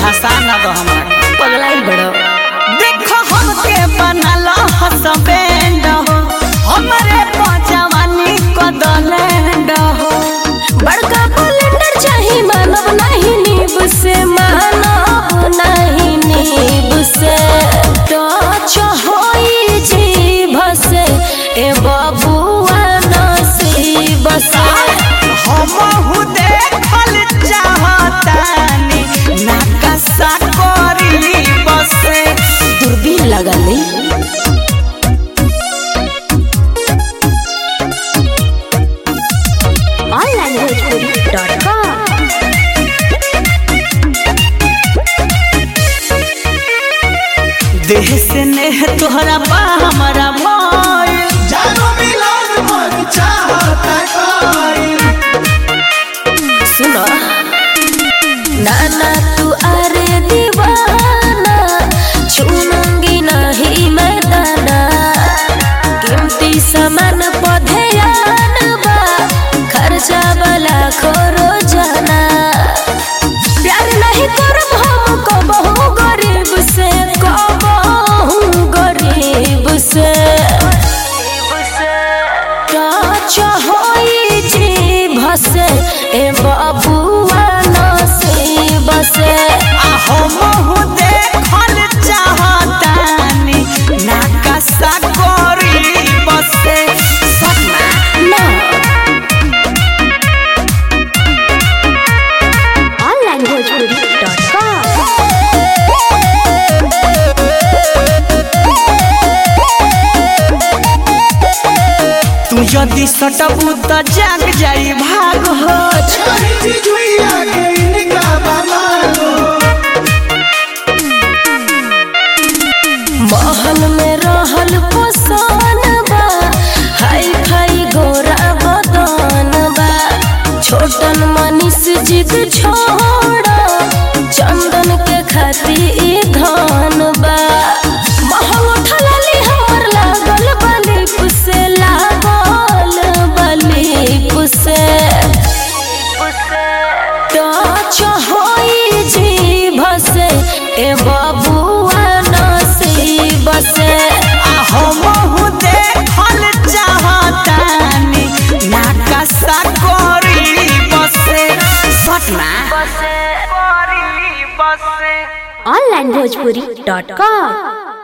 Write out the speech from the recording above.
धसा न दो हमरा के। पगलाइल बड़ो देखो हमके बनल हसबैंड हो हमरे पजवानी कदलैंड हो बड़का बुलेंडर चाही मानव नहीं नीब से मानव नहीं नीब से टच होई जीभ से ए बबुआ नसीब से हमहु देखल चाहतानी नकशा करी बसे दूरबीन लगल ऑनलाइन भोजपुरी डॉट कॉम देह से नेह तोहरा बा हमारा भाई जानो मिलन मन चाहता कोई सुनो नाना तू अरे दीवाना छूनूंगी नहीं मैं दाना कीमती सामान पधेयान बा खर्चा वाला खोरो जाना प्यार नहीं करब हम कबहू गरीब से कबहू गरीब से टच होई जीभ से ए बबुआ नसीब से आ हमहु देखल चाहतानी नकशा करी बसे सपना ना ऑनलाइन भोजपुरी डॉट कॉम तू यदि सटबू त जाग जाई भाग हो कहीं चिजुइया के इनका बामारो महल में रहल पोसान बा हाई फाई गोरा बदन बा छोटन मनीष जिद छोड़ चंदन के खाती ई धन बा महल उठलाली हमर लागल बलिप से लागल बलिप से टच होई जीभ से ए बबुआ नसीब से आ हमहु देखल चाहतानी नकशा करी बसे सपना ऑनलाइन भोजपुरी डॉट कॉम